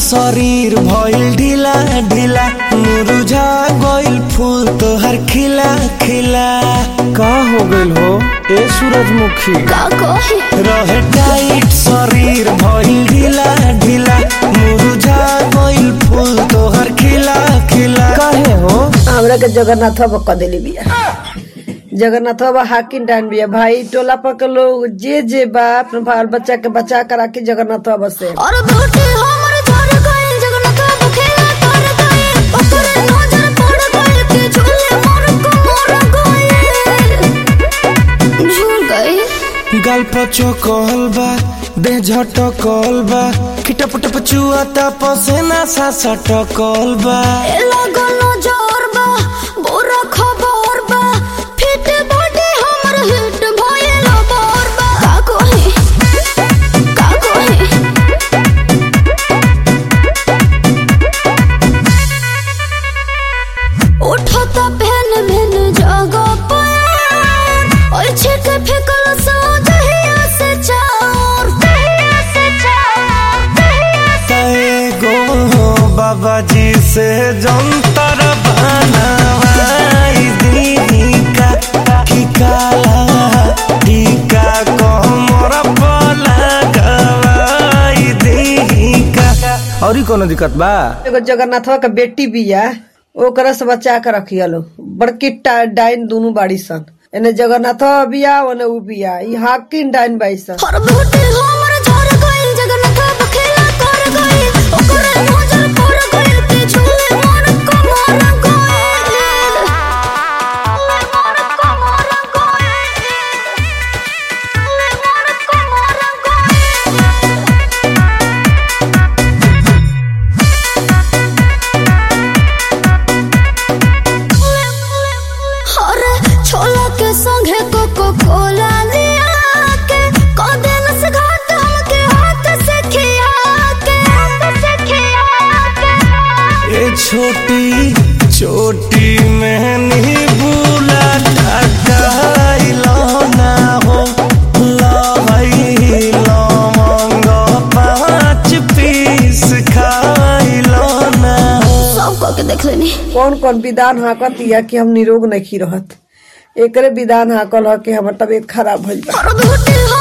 शरीर भइल ढीला ढीला मुरझा गइल फूल तोहर खिला खिला का हो गइल हो ए सूरजमुखी का कही रहे टाइट शरीर भइल ढीला ढीला मुरझा गइल फूल तोहर खिला खिला काहे हो हमरा के जगन्नाथ बाबा क देली बिया जगन्नाथ बाबा हाकिम डान बिया भाई टोला पर के लोग जे जे बा अपने बाल बच्चा के बचा कर राखी जगन्नाथ बाबा से और बेटी हमर झर गइल जगन्नाथ बाबू खेला कर गइल ओकरे नजर पड़ गइल कि झूले मोर को मोर गइल झूल गइल गाल पचो कहल बा देह झटकल बा खिटप टप चुआता पसेना सा सटकल बा ए लगल जोर बा बुरा खबर बा फिट बॉडी हमर हिट भइल बोर बा का कही का कही उठता पहन मैन जगह पर और छिक फेकल सो दहिया से चार दहिया से चार दहिया से एगो बाबा जी से जंतर बनवाई दी का की काला टीका कमर पर लगवाई दी का और कोनो दिक्कत बा एगो जगन्नाथ बाबा के बेटी बिया ओकरा से बचा के रखिया लो बड़की टा- डाइन दोनों बाड़ी सन एने जगन्नाथ बाबा बिया ओने उ बिया ई हाकिम डाइन बाई सन हर बेटी हमर झर गइल जगन्नाथ बखेला कर गइल ओकरे नजर पड़ गइल कि झूले मोर को मोर गइल ले मोर को मोर गइल ले मोर को मोर गइल अरे छोला के संगे कोको कोला लिया के कदेल से घाट हमके हाथ से खिया के हाथ से खिया के ये छोटी छोटी मैंने भूला टकाइलो ना हो लाई लौंग पाँच पीस खाइलो ना हो सब कह के देख लेनी कौन कौन विधान हाकत या कि हम निरोग नहीं रहत एकरे विधान हाकल ह कि हमर तबीयत खराब भइल बा हर बेटी